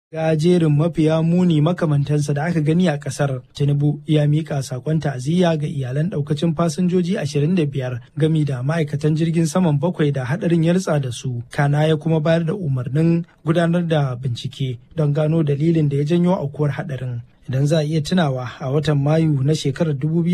ga jerin mafiya muni makamantansa da aka gani a kasar tinubu ya mika sakon ta'aziyya ga iyalan daukacin fasinjoji 25 gami da ma'aikatan jirgin saman bakwai da hadarin ya ritsa da su kana ya kuma bayar da umarnin gudanar da bincike don gano dalilin da ya janyo aukuwar hadarin idan za a iya tunawa a watan mayu na shekarar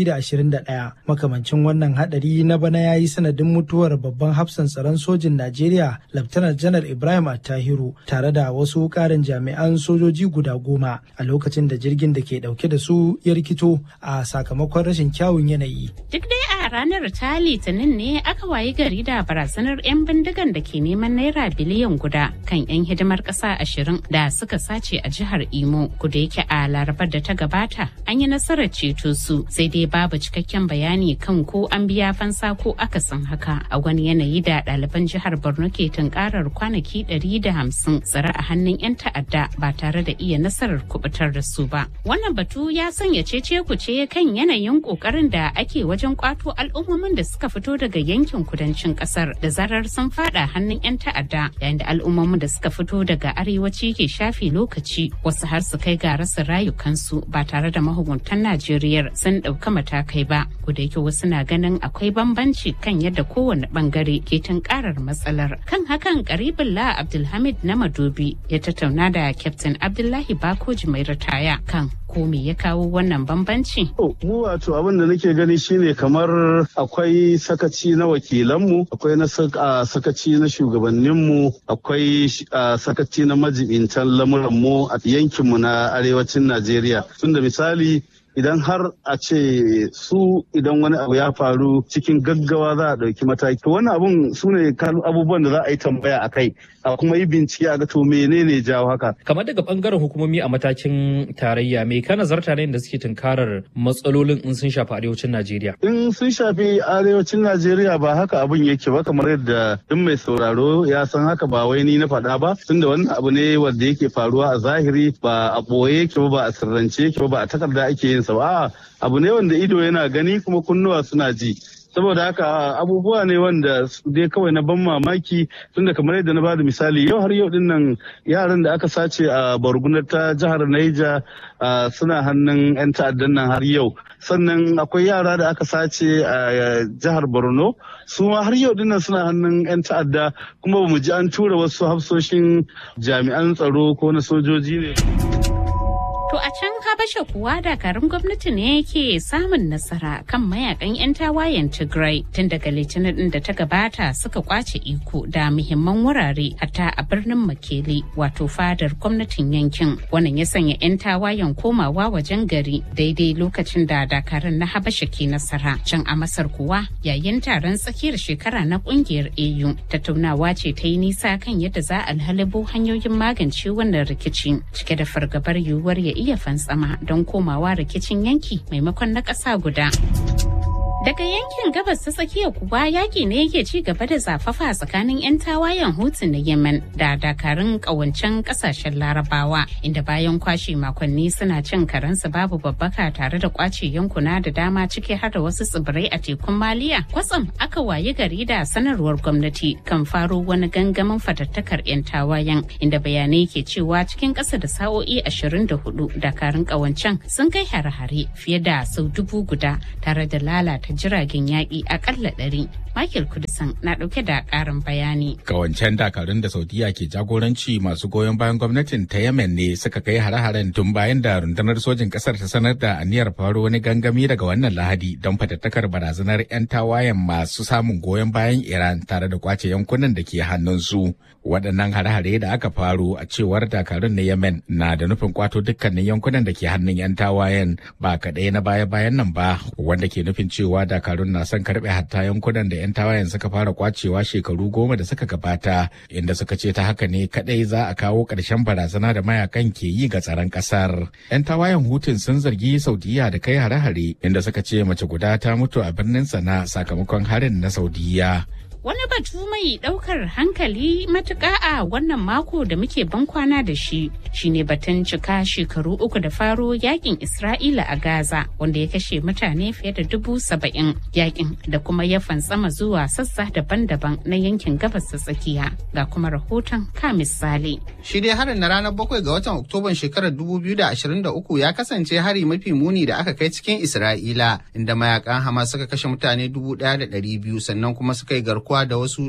2021 makamancin wannan hadari na bana ya yi sanadin mutuwar babban hafsan tsaron sojin najeriya laftanar janar ibrahim attahiru tare da wasu karin jami'an sojoji guda goma a lokacin da jirgin da ke dauke da su ya rikito a sakamakon rashin kyawun yanayi duk dai a ranar ta litinin ne aka wayi gari da barazanar 'yan bindigan da ke neman naira biliyan guda kan 'yan hidimar ƙasa ashirin da suka sace a jihar imo kuda yake a laraba larabar da ta gabata an yi nasarar ceto su sai dai babu cikakken bayani kan ko an biya fansa ko akasin haka a wani yanayi da ɗaliban jihar borno ke tunkarar kwanaki 150 tsare a hannun 'yan ta'adda ba tare da iya nasarar kubutar da su ba wannan batu ya sanya cece kuce kan yanayin kokarin da ake wajen kwato al'ummomin da suka fito daga yankin kudancin kasar da zarar sun fada hannun 'yan ta'adda yayin da al'ummomin da suka fito daga arewaci ke shafe lokaci wasu har su kai ga rasa rayukan kansu ba tare da mahukuntan Najeriya sun ɗauka matakai ba. da yake wasu na ganin akwai bambanci kan yadda kowane bangare ke tunkarar matsalar. Kan hakan Karibullah Abdulhamid na Madobi ya tattauna da Captain Abdullahi Bakoji mai ritaya kan ko me ya kawo wannan bambanci? Mu wato abin da nake gani shine kamar akwai sakaci na wakilanmu, akwai na sakaci na shugabanninmu, akwai sakaci na majibintan lamuranmu a yankinmu na arewacin Najeriya. Tunda misali idan har a ce su idan wani abu ya faru cikin gaggawa za a ɗauki mataki wani abun su ne abubuwan da za a yi tambaya a kai a kuma yi bincike a ga to menene jawo haka kamar daga bangaren hukumomi a matakin tarayya me ka nazarta ne da suke tunkarar matsalolin in sun shafi arewacin najeriya in sun shafi arewacin najeriya ba haka abun yake ba kamar yadda duk mai sauraro ya san haka ba wai ni na faɗa ba tunda wannan abu ne wanda yake faruwa a zahiri ba a ɓoye yake ba ba a sirrance yake ba ba a takarda ake yin sa ba abu ne wanda ido yana gani kuma kunnuwa suna ji saboda haka abubuwa ne wanda dai kawai na ban mamaki tunda kamar yadda na bada misali yau har yau din nan yaran da aka sace a bargunar ta jihar Naija suna hannun 'yan ta'addan nan har yau sannan akwai yara da aka sace a jihar Borno su ma har yau dinnan suna hannun 'yan ta'adda kuma ba mu ji an tura wasu hafsoshin jami'an tsaro ko na sojoji ne. To a can Habasha kuwa dakarun gwamnati ne yake samun nasara kan mayakan 'yan tawayen Tigray tun daga litinin din da ta gabata suka kwace iko da muhimman wurare hatta a birnin Makele wato fadar gwamnatin yankin. Wannan ya sanya 'yan tawayen komawa wajen gari daidai lokacin da dakarun na Habasha ke nasara. Can a Masar kuwa yayin taron tsakiyar shekara na kungiyar AU tattaunawa ce ta yi nisa kan yadda za a halabo hanyoyin magance wannan rikici cike da fargabar yiwuwar ya iya fantsama don komawa rikicin yanki maimakon na ƙasa guda. Daga yankin gabas ta tsakiya kuwa yaƙi ne yake ci gaba da zafafa tsakanin 'yan tawayen Hutu na Yemen da dakarun ƙawancen ƙasashen Larabawa inda bayan kwashe makonni suna cin karensu babu babbaka tare da kwace yankuna da dama ciki har da wasu tsibirai a tekun Maliya. Kwatsam aka wayi gari da sanarwar gwamnati kan faro wani gangamin fatattakar 'yan tawayen inda bayanai ke cewa cikin ƙasa da sa'o'i 24 dakarun ƙawancen sun kai hare-hare fiye da sau dubu guda tare da lalata jiragen yaƙi akalla ɗari. Michael Kudisan na ɗauke da ƙarin bayani. Kawancen dakarun da Saudiya ke jagoranci masu goyon bayan gwamnatin ta Yemen ne suka kai hare-haren tun bayan da rundunar sojin ƙasar ta sanar da aniyar faro wani gangami daga wannan lahadi don fatattakar barazanar 'yan tawayen masu samun goyon bayan Iran tare da kwace yankunan da ke hannunsu. Waɗannan hare-hare da aka faru a cewar dakarun na Yemen na da nufin kwato dukkanin yankunan da ke hannun 'yan tawayen ba kaɗai na baya-bayan nan ba wanda ke nufin cewa dakarun na son karɓe hatta yankunan da 'yan tawayen suka fara kwacewa shekaru goma da suka gabata inda suka ce ta haka ne kadai za a kawo ƙarshen barazana da mayakan ke yi ga tsaron ƙasar. 'Yan tawayen hutun sun zargi Saudiya da kai hare-hare inda suka ce mace guda ta mutu a birnin sana sakamakon harin na Saudiya. Wani batu mai ɗaukar hankali matuƙa a wannan mako da muke bankwana da shi shine batun cika shekaru uku da faro yakin Isra'ila a Gaza wanda ya kashe mutane fiye da dubu saba'in yakin da kuma ya fantsama zuwa sassa daban-daban na yankin gabas ta tsakiya ga kuma rahoton ka misali. Shi dai harin na ranar bakwai ga watan Oktoban shekarar 2023 ya kasance hari mafi muni da aka kai cikin Isra'ila inda mayakan Hamas suka kashe mutane 1,200 sannan kuma suka yi garkuwa da wasu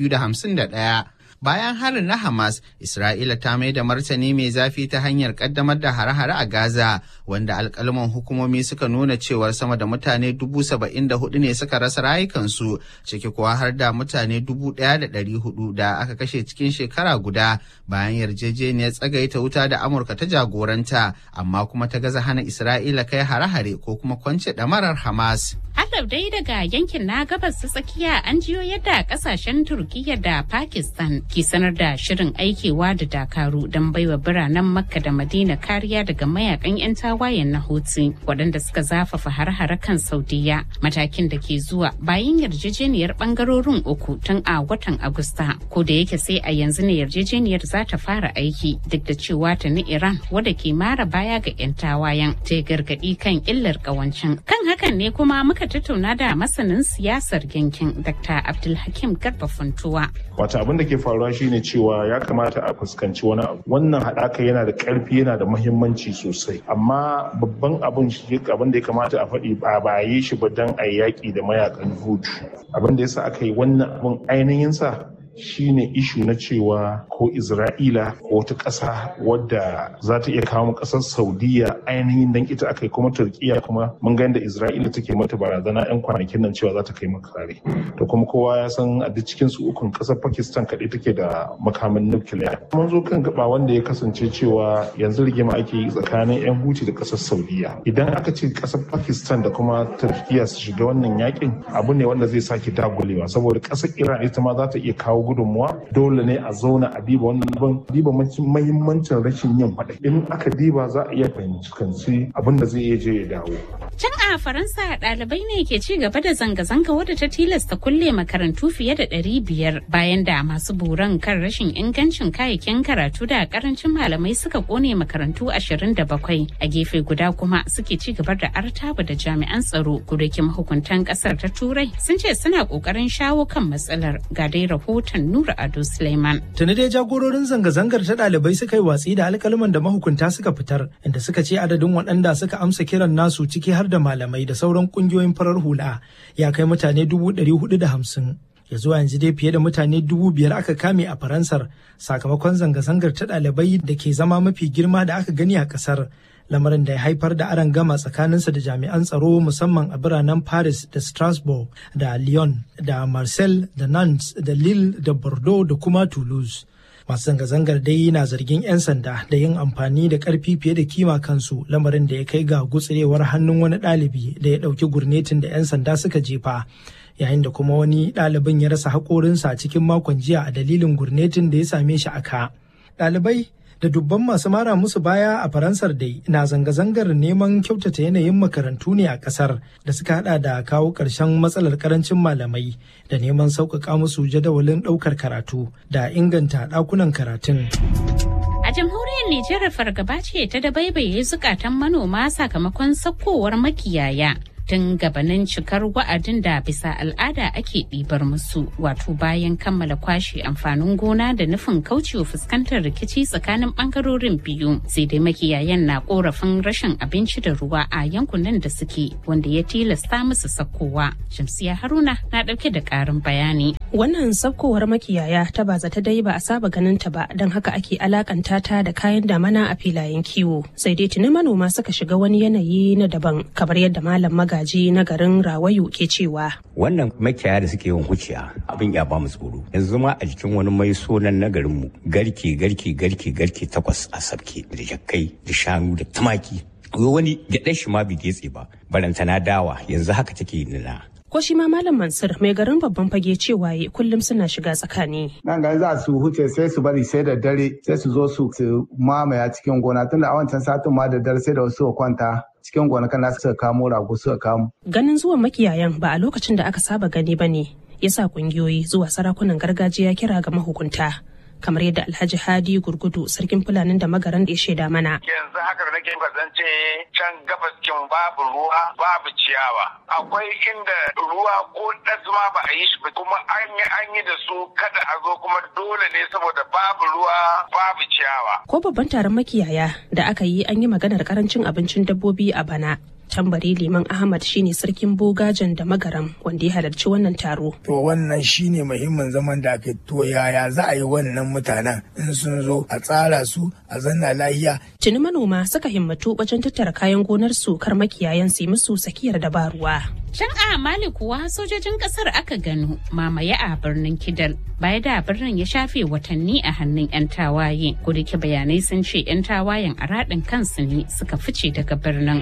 251. Bayan harin na Hamas, Isra'ila ta mai da martani mai zafi ta hanyar kaddamar da hare-hare a Gaza, wanda alkalman hukumomi suka nuna cewar sama da mutane dubu saba'in da hudu ne suka rasa rayukansu, ciki kuwa har da mutane dubu ɗaya da ɗari hudu da aka kashe cikin shekara guda bayan yarjejeniyar tsagaita wuta da Amurka ta jagoranta, amma kuma ta gaza hana Isra'ila kai hare-hare ko kuma kwance ɗamarar Hamas. Halau dai daga yankin na gabas ta tsakiya an jiyo yadda kasashen Turkiyya da Pakistan ke sanar da shirin aikewa da dakaru don baiwa biranen Makka da Madina kariya daga mayakan 'yan tawayen na Houthi waɗanda suka zafafa har-hare kan Saudiya matakin da ke zuwa bayan yarjejeniyar bangarorin uku tun a watan Agusta ko da yake sai a yanzu ne yarjejeniyar za ta fara aiki duk da cewa ta ni Iran wadda ke mara baya ga 'yan tawayen ta gargaɗi kan illar ƙawancin kan hakan ne kuma muka tattauna da masanin siyasar yankin Dr. Abdulhakim Garba Funtuwa. Wata abin da ke faruwa shine cewa ya kamata a fuskanci wani abu. Wannan haɗaka yana da ƙarfi yana da muhimmanci sosai. Amma babban abin shi abin da ya kamata a faɗi ba ba yi shi ba don a yaƙi da mayakan hutu. Abin da yasa aka yi wannan abin ainihin sa shine ishu na cewa ko Isra'ila ko wata ƙasa wadda za ta iya kawo ƙasar Saudiya ainihin dan ita aka yi kuma Turkiya kuma mun ga yadda Isra'ila take mata barazana 'yan kwanakin nan cewa za ta kai maka kare. To kuma kowa ya san a duk cikin su ukun ƙasar Pakistan kaɗai take da makamin nukiliya. Mun zo kan gaba wanda ya kasance cewa yanzu rigima ake yi tsakanin 'yan Huti da ƙasar Saudiya. Idan aka ce ƙasar Pakistan da kuma Turkiya su shiga wannan yakin abu ne wanda zai sake dagulewa saboda ƙasar Iran ita ma za ta iya kawo gudunmuwa dole ne a zauna a diba wannan abin diba mahimmancin rashin yin faɗa in aka diba za a iya fahimci abin da zai iya je ya dawo Can a Faransa ɗalibai ne ke ci gaba da zanga-zanga wadda ta tilasta kulle makarantu fiye da ɗari biyar bayan da masu buran kan rashin ingancin kayayyakin karatu da karancin malamai suka kone makarantu ashirin da bakwai a gefe guda kuma suke ci gaba da artaba da jami'an tsaro kudakin mahukuntan ƙasar ta turai sun ce suna ƙoƙarin shawo kan matsalar ga dai rahoton Nura Ado Suleiman. Tuni dai jagororin zanga-zangar ta ɗalibai suka yi watsi da alƙalman da mahukunta suka fitar inda suka ce adadin waɗanda suka amsa kiran nasu ciki har da malamai da sauran kungiyoyin farar hula ya kai mutane dubu ɗari hudu da hamsin ya zuwa yanzu dai fiye da mutane dubu biyar aka kame a faransar sakamakon zanga-zangar ta ɗalibai da ke zama mafi girma da aka gani a ƙasar lamarin da ya haifar da aron gama tsakaninsa da jami'an tsaro musamman a biranen paris da strasbourg da lyon da marseille da nantes da lille da bordeaux da kuma toulouse masu zanga-zangar dai na zargin 'yan sanda da yin amfani da karfi fiye da kima kansu lamarin da ya kai ga gutsirewar hannun wani ɗalibi da ya ɗauki gurnetin da 'yan sanda suka jefa yayin da kuma wani ɗalibin ya rasa haƙorinsa cikin makon jiya a dalilin gurnetin da ya same shi a ka ɗalibai da dubban masu mara musu baya a faransar dai na zanga-zangar neman kyautata yanayin makarantu ne a kasar da suka hada da kawo ƙarshen matsalar karancin malamai da neman sauƙaƙa musu jadawalin ɗaukar karatu da inganta ɗakunan karatun. A jamhuriyar Nijar fargaba ce ta dabaibaye zukatan manoma sakamakon sakkowar makiyaya. tun gabanin cikar wa'adin da bisa al'ada ake ɗibar musu wato bayan kammala kwashe amfanin gona da nufin kaucewa fuskantar rikici tsakanin ɓangarorin biyu sai dai makiyayan na korafin rashin abinci da ruwa a yankunan da suke wanda ya tilasta musu sakkowa shamsiya haruna na ɗauke da ƙarin bayani wannan sakkowar makiyaya ta ba ta dai ba a saba ganin ta ba don haka ake alakanta ta da kayan damana a filayen kiwo sai dai tuni manoma suka shiga wani yanayi na daban kamar yadda malam maga magaji na garin Rawayu ke cewa. Wannan makiyaya da suke yin huciya abin ya ba mu tsoro. Yanzu ma a jikin wani mai sonan na garinmu garke garke garke garke takwas a sabke da jakkai da shanu da tumaki. Wani gyaɗar shi ma bai getse ba barantana dawa yanzu haka take nuna. ko shi ma malam mansur mai garin babban fage cewa kullum suna shiga tsakani nan ga za su huce sai su bari sai da dare sai su zo su mamaya cikin gona tunda a wancan satin ma da dare sai da wasu kwanta cikin gonakan nasu suka kamo rago suka kamo ganin zuwan makiyayan ba a lokacin da aka saba gani ba ne ya sa kungiyoyi zuwa sarakunan gargajiya kira ga mahukunta kamar yadda alhaji hadi gurgudu sarkin fulanin da magaran da ya shaida mana yanzu haka da nake kasance can gabas kin babu ruwa babu ciyawa akwai inda ruwa ko ma ba a yi shi kuma an yi an yi da su kada a zo kuma dole ne saboda babu ruwa babu ciyawa ko babban taron makiyaya da aka yi an yi maganar karancin abincin dabbobi a bana tambari liman ahmad shine sarkin bogajen da magaram wanda ya halarci wannan taro to wannan shine muhimmin zaman da aka to yaya za a yi wannan mutanen in sun zo a tsara su a zanna lahiya tuni manoma suka himmatu wajen tattara kayan gonar su kar makiyayan su musu sakiyar dabaruwa Can a Mali kuwa sojojin kasar aka gano mamaye a birnin Kidal baya da birnin ya shafe watanni a hannun 'yan tawaye. Kudike bayanai sun ce 'yan tawayen a raɗin kansu ne suka fice daga birnin.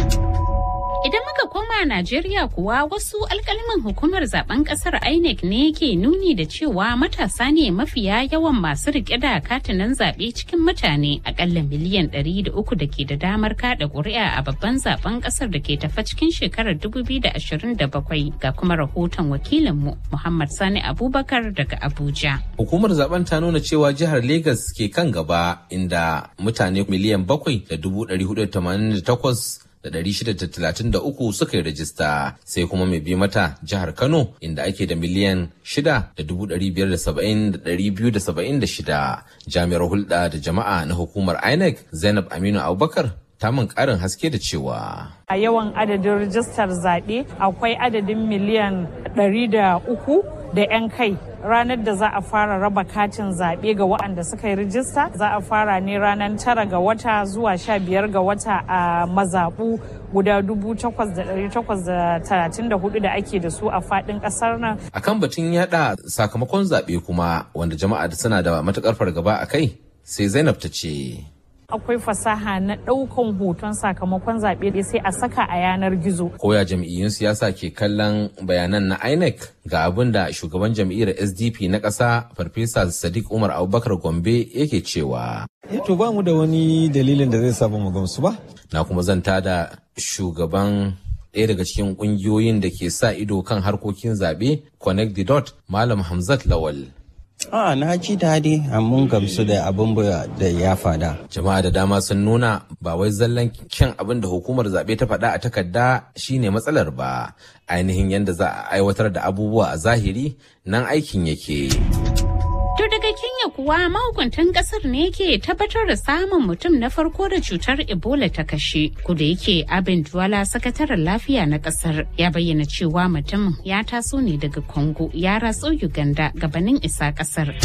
Idan muka koma Najeriya kuwa wasu alkaliman hukumar zaben kasar INEC ne ke nuni da cewa matasa ne mafiya yawan masu rike da katinan zaɓe cikin mutane akalla miliyan 300 da ke da damar kada ƙuri'a a babban zaben kasar da ke tafa cikin shekarar 2027 ga kuma rahoton wakilinmu Muhammad Sani Abubakar daga Abuja. Hukumar zaben ta nuna cewa jihar Legas ke kan gaba inda mutane miliyan bakwai da dubu ɗari hudu da takwas da ɗari shida da talatin da uku suka yi rajista sai kuma mai bi mata jihar Kano inda ake da miliyan shida da dubu ɗari biyar da saba'in da ɗari biyu da saba'in da shida jami'ar hulɗa da jama'a na hukumar INEC Zainab Aminu Abubakar ta min ƙarin haske da cewa. A yawan adadin rijistar zaɓe akwai adadin miliyan ɗari da uku da 'yan kai ranar da za a fara raba katin zaɓe ga waɗanda suka yi rijista za a fara ne ranar tara ga wata zuwa sha biyar ga wata a mazaɓu guda dubu takwas da ɗari takwas da talatin da hudu da ake da su a faɗin ƙasar nan. A kan batun yaɗa sakamakon zaɓe kuma wanda jama'a suna da matuƙar fargaba a kai sai Zainab ta ce. akwai fasaha na ɗaukan hoton sakamakon zaɓe sai a saka a yanar gizo. Koya jam'iyyun siyasa ke kallon bayanan na INEC ga abin da shugaban jam'iyyar SDP na ƙasa Farfesa Sadiq Umar Abubakar Gombe yake cewa. To ba mu da wani dalilin da zai saba mu gamsu ba. Na kuma zanta da shugaban ɗaya daga cikin ƙungiyoyin da ke sa ido kan harkokin zaɓe Connect the Dot Malam Hamzat Lawal. A na ji daɗi mun gamsu da abin da ya fada. Jama'a da dama sun nuna ba wai zallan kyan abin da hukumar zaɓe ta faɗa a takarda shine matsalar ba. Ainihin yadda za a aiwatar da abubuwa a zahiri nan aikin yake. To daga Kenya kuwa mahukuntan kasar ne ke tabbatar da samun mutum na farko da cutar Ebola ta kashe. Kuda yake abin Duwala sakataren lafiya na kasar ya bayyana cewa mutumin ya taso ne daga Congo ya ratso Uganda gabanin isa kasar.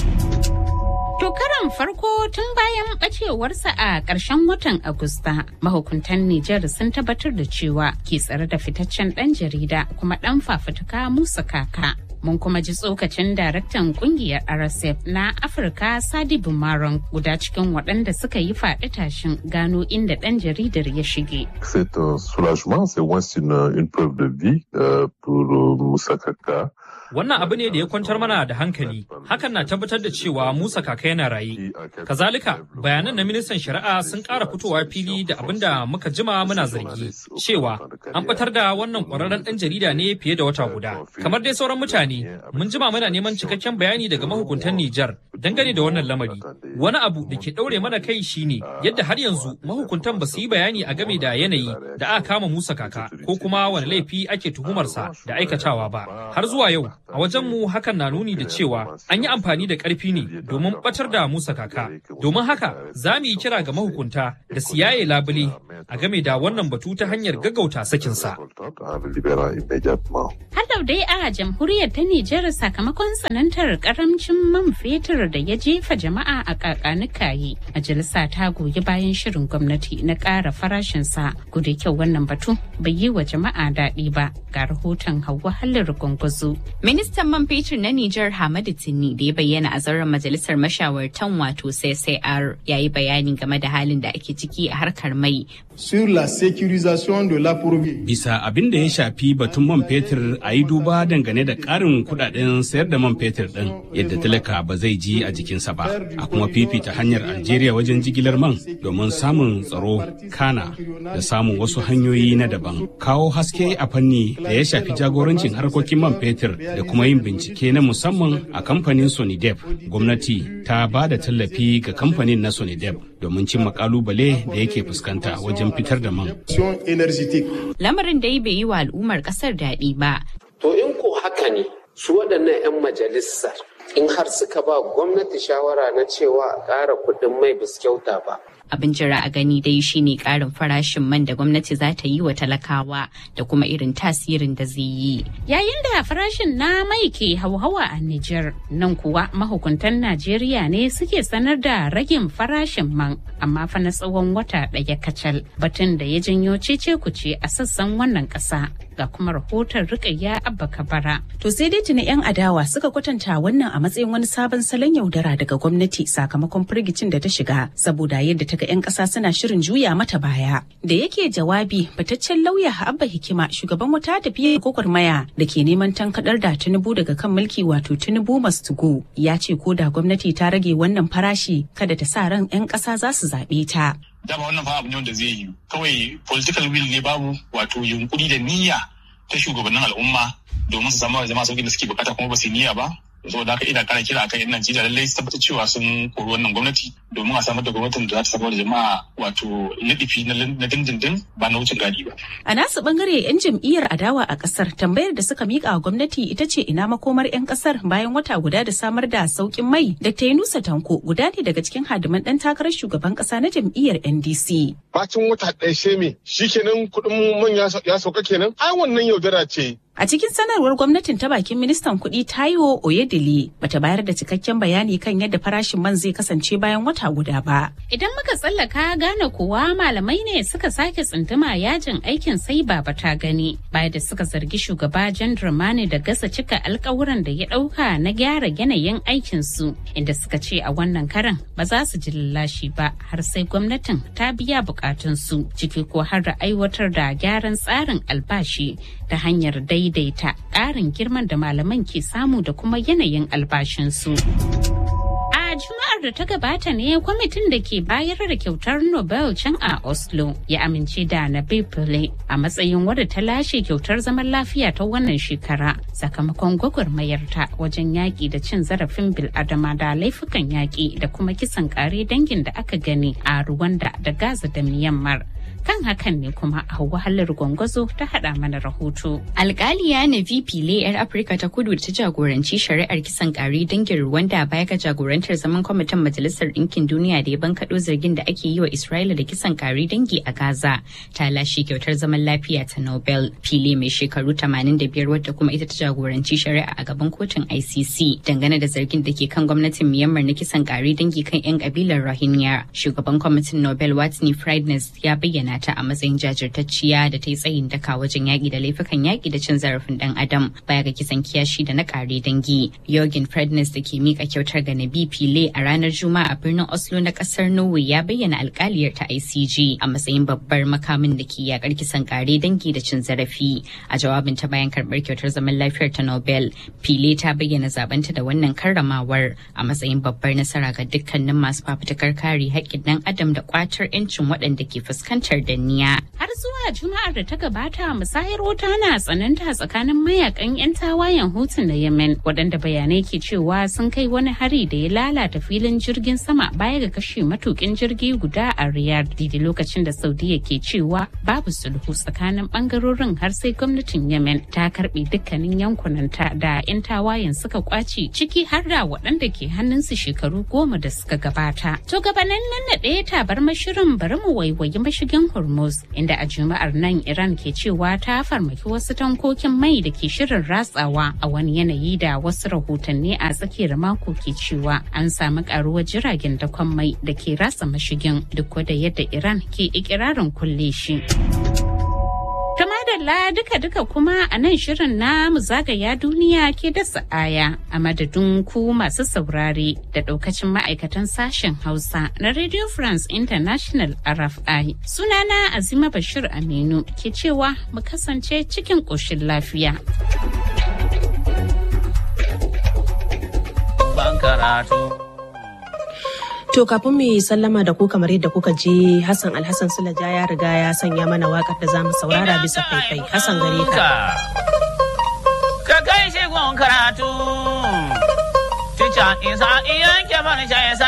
To karan farko tun bayan bacewarsa a ƙarshen watan Agusta, mahukuntan Nijar sun tabbatar da cewa ke tsare da fitaccen ɗan jarida kuma ɗan fafutuka Musa Kaka. mun kuma ji tsokacin daraktan kungiyar rsf na afirka sadi bumaron guda cikin waɗanda suka yi faɗi tashin gano inda ɗan jaridar ya shige C'est un soulagement, c'est moins une, une preuve de vie euh, pour euh, Moussa Kaka. Wannan abu ne da ya kwantar mana da hankali, hakan na tabbatar da cewa Musa kaka yana raye. Kazalika, bayanan na ministan shari'a sun ƙara fitowa fili da abin da muka jima muna zargi, cewa an batar da wannan ƙwararren ɗan jarida ne fiye da wata guda. Kamar dai sauran mutane, mun jima muna neman cikakken bayani daga mahukuntan Nijar dangane da wannan lamari. Wani abu da ke ɗaure mana kai shine yadda har yanzu mahukuntan ba su yi bayani a game da yanayi da aka kama Musa kaka ko kuma wani laifi ake tuhumarsa da aikatawa ba. Har zuwa yau, a wajenmu hakan na nuni da cewa an yi amfani da ƙarfi ne domin ɓatar da Musa kaka. Domin haka za mu yi kira ga mahukunta da su yaye labule a game da wannan batu ta hanyar gaggauta sakinsa. Har dai a jamhuriyar ta Nijar sakamakon tsanantar karamcin man fetur da ya jefa jama'a a kakanikaye. Majalisa ta goyi bayan shirin gwamnati na ƙara farashinsa. Gudu kyau wannan batu bai yi wa jama'a daɗi ba ga rahoton Hauwa Hallar Gwangwazo. Ministan man fetur na Nijar Hamadu Tinni da ya bayyana a zauren majalisar mashawartan wato CCR ya yi bayani game da halin da ake ciki a harkar mai. Sur la sécurisation de l'approvisionnement. Bisa abin da ya shafi batun man fetur a yi duba dangane da ƙarin kuɗaɗen sayar da man fetur ɗin yadda talaka ba zai ji a jikinsa ba a kuma fifita hanyar algeria wajen jigilar man domin samun tsaro kana da samun wasu hanyoyi na daban kawo haske a fanni da ya shafi jagorancin harkokin man fetur da kuma yin bincike na musamman a kamfanin sonidep gwamnati ta ba da tallafi ga kamfanin na sonidep domin cimma kalubale da yake fuskanta wajen fitar da man Lamarin dai bai yi wa al'ummar kasar daɗi ba. To in ko haka ne su waɗannan 'yan majalisar in har suka ba gwamnati shawara na cewa a ƙara kuɗin mai biskauta ba. Abin jira a gani dai shine ƙarin farashin man da gwamnati za ta yi wa talakawa da kuma irin tasirin da zai yi. Yayin da farashin na mai ke hauhawa a Nijar, nan kuwa mahukuntan Najeriya ne suke sanar da ragin farashin man, amma fa na tsawon wata ɗaya kacal, batun da ya janyo cece kuce a sassan wannan ƙasa. Ga kuma rahoton rikayya abba kabara. To sai dai tuni 'yan adawa suka kwatanta wannan a matsayin wani sabon salon yaudara daga gwamnati sakamakon firgicin da ta shiga saboda yadda ta ga 'yan ƙasa suna shirin juya mata baya. Da yake jawabi fitaccen lauya Abba Hikima shugaban wata tafiyar gwagwarmaya da ke neman tankadar da Tinubu daga kan mulki wato Tinubu must go ya ce ko da gwamnati ta rage wannan farashi kada ta sa ran 'yan ƙasa za su zaɓe ta. dama wannan fa abu ne wanda zai yi kawai political will ne babu wato yunkuri da niyya ta shugabannin al'umma domin su samu zama sauƙin da suke bukata kuma ba su niyya ba saboda haka ina kara kira akan yan Najeriya lallai su tabbatar cewa sun kori wannan gwamnati domin a samar da gwamnatin da za ta samar da jama'a wato lidifi na dindindin ba na wucin gadi ba. A nasu bangare 'yan jam'iyyar adawa a kasar tambayar da suka mika wa gwamnati ita ce ina makomar 'yan kasar bayan wata guda da samar da sauƙin mai da ta yi nusa tanko guda ne daga cikin hadiman ɗan takarar shugaban ƙasa na jam'iyyar NDC. Bacin wata ɗaya sheme shikenan kuɗin man ya sauka kenan ai wannan yaudara ce A cikin sanarwar gwamnatin ta bakin ministan kuɗi Taiwo Oyedele bata bayar da cikakken bayani kan yadda farashin man zai kasance bayan wata guda ba. Idan muka tsallaka gane kuwa malamai ne suka sake tsunduma yajin aikin sai baba ta gani bayan da suka zargi shugaba Jan Dramani da gasa cika alkawuran da ya ɗauka na gyara yanayin aikin su inda suka ce a wannan karan ba za su ji lallashi ba har sai gwamnatin ta biya bukatun su ciki ko har da aiwatar da gyaran tsarin albashi ta hanyar dai daidaita ƙarin girman da malaman ke samu da kuma yanayin albashinsu. A Juma'ar da ta gabata ne kwamitin da ke bayar da kyautar Nobel can a Oslo ya amince da Nabil Pillay a matsayin wadda ta lashe kyautar zaman lafiya ta wannan shekara sakamakon gwagwarmayarta wajen yaƙi da cin zarafin bil'adama da laifukan yaƙi da kuma kisan ƙare dangin da aka gani a Rwanda da Gaza da Myanmar. kan hakan ne kuma a wahalar gwangwazo ta hada mana rahoto. Alkaliya na VP yar Afirka ta kudu da ta jagoranci shari'ar kisan kare dangin Rwanda baya ga jagorantar zaman kwamitin Majalisar Ɗinkin Duniya da ya bankaɗo zargin da ake yi wa Isra'ila da kisan kare dangi a Gaza ta lashe kyautar zaman lafiya ta Nobel. Fili mai shekaru 85 wadda kuma ita ta jagoranci shari'a a gaban kotun ICC dangane da zargin da ke kan gwamnatin Myanmar na kisan kare dangi kan 'yan kabilar Rohingya. Shugaban kwamitin Nobel Watney Friedness ya bayyana ta a matsayin jajirtacciya da ta yi tsayin daka wajen yaƙi da laifukan yaƙi da cin zarafin ɗan adam baya ga kisan kiyashi da na ƙare dangi. Jorgen Fredness da ke mika kyautar ga Nabi Pile a ranar Juma'a a birnin Oslo na ƙasar Norway ya bayyana alƙaliyar ta ICG a matsayin babbar makamin da ke yaƙar kisan ƙare dangi da cin zarafi. A jawabin ta bayan karɓar kyautar zaman lafiyar ta Nobel, Pile ta bayyana zabanta da wannan karramawar a matsayin babbar nasara ga dukkanin masu fafutukar kare haƙƙin ɗan adam da ƙwatar 'yancin waɗanda ke fuskantar danniya. Har zuwa Juma'ar da ta gabata musayar wuta na tsananta tsakanin mayakan 'yan tawayen hutun na Yemen waɗanda bayanai ke cewa sun kai wani hari da ya lalata filin jirgin sama baya ga kashe matukin jirgi guda a Riyadh daidai lokacin da Saudiya ke cewa babu sulhu tsakanin bangarorin har sai gwamnatin Yemen ta karbe dukkanin yankunanta da 'yan tawayen suka kwace ciki har da waɗanda ke hannunsu shekaru goma da suka gabata. To gabanin nan na ɗaya tabar mashirin bari mu waiwayi mashigin Hormuz inda a Juma'ar nan Iran ke cewa ta farmaki wasu tankokin mai da ke shirin ratsawa a wani yanayi da wasu rahotanni a tsakiyar mako ke cewa an samu karuwar jiragen dakon mai da ke ratsa mashigin duk da yadda Iran ke ikirarin kulle shi. Ta madalla duka-duka kuma a nan shirin na mu zagaya duniya ke dasa aya a madadin ku masu saurare da daukacin ma'aikatan sashen Hausa na Radio France International RFI. Sunana Azima Bashir Aminu ke cewa mu kasance cikin ƙoshin lafiya. karatu. To kafin mu yi sallama da ku kamar yadda kuka ji Hassan Alhassan Sulaja ya riga ya sanya mana wakar da za mu saurara bisa faifai. Hassan gare ka. Ka kai shi gun karatu. Tica isa iyan ke bar shi